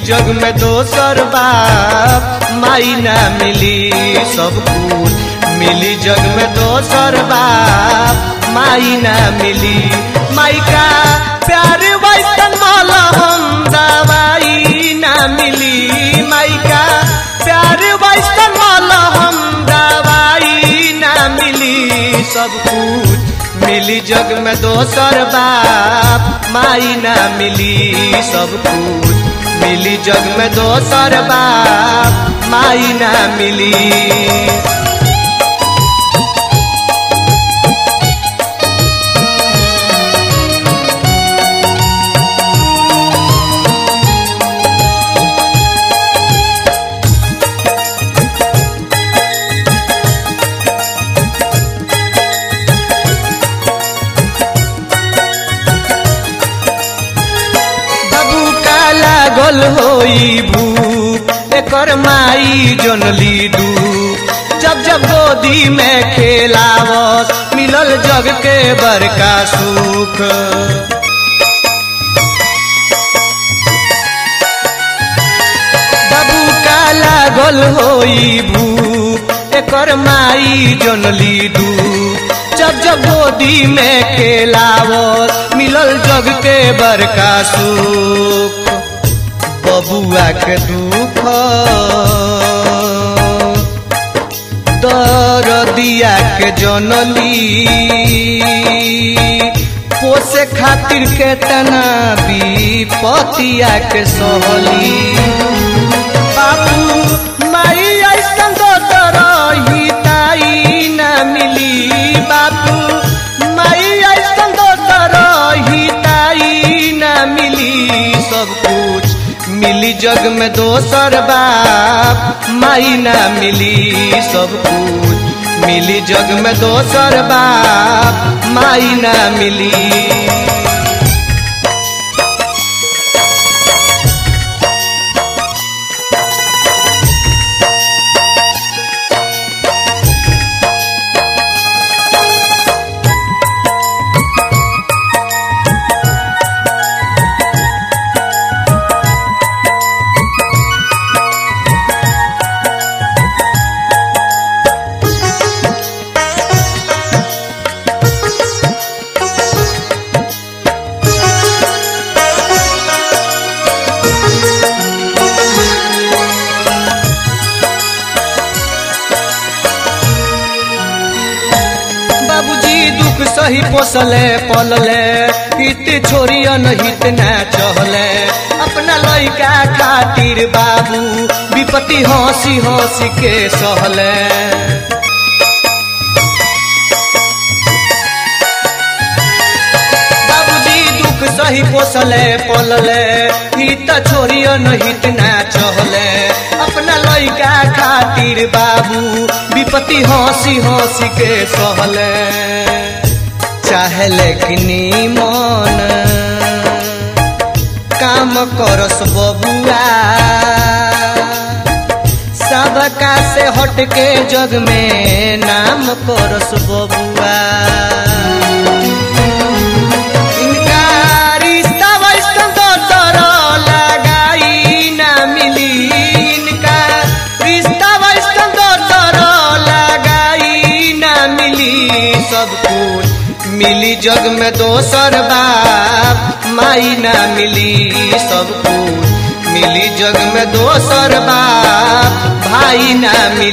जग में दोसर बाप माई ना मिली सब कुछ मिली जग में दोसर बाप माई ना मिली माई का प्यार वैसन माला हम दवाई ना मिली माई का प्यार वैसन माला हम दवाई ना मिली सब कुछ मिली जग में दोसर बाप माई ना मिली सब कुछ मिली जग में दोसर बाप माई ना मिली बाबू का लागल होई भूख एकर माई जनली डू जब जब गोदी में खेलावत मिलल जग के बड़का सुख बाबू का लागल होई भूख एकर माई जनली डू जब जब गोदी में खेलावत मिलल जग के बड़का सुख बबुआ के दुख दरदिया के जनली पोसे खातिर के तना विपतिया के सहली बाबू माई ऐसन दोसर ही ताई ना मिली बाबू माई ऐसन दोसर ही ताई ना मिली सब कुछ मिली जग में दोसर बाप माई ना मिली सब कुछ मिली जग में दोसर बाप माई ना मिली बाबूजी दुख सही पोसले पलले हित छोरियन हित ना चहले अपना लइका खातिर बाबू विपत्ति हंसी हंसी के सहले बाबूजी दुख सही पोसले पलले हित छोरियन हित ना चहले अपना लइका खातिर बाबू विपत्ति हंसी हंसी के सहले चाहले कि मन काम करस बबुआ सबका से हट के जग में नाम करस बबुआ इनका रिश्ता वैसन दोसर लगाई ना मिली इनका रिश्ता वैसन दोसर लगाई ना मिली सब कुछ मिली जग में दोसर बाप माई ना मिली सब कुछ मिली जग में दोसर बाप भाई ना मिली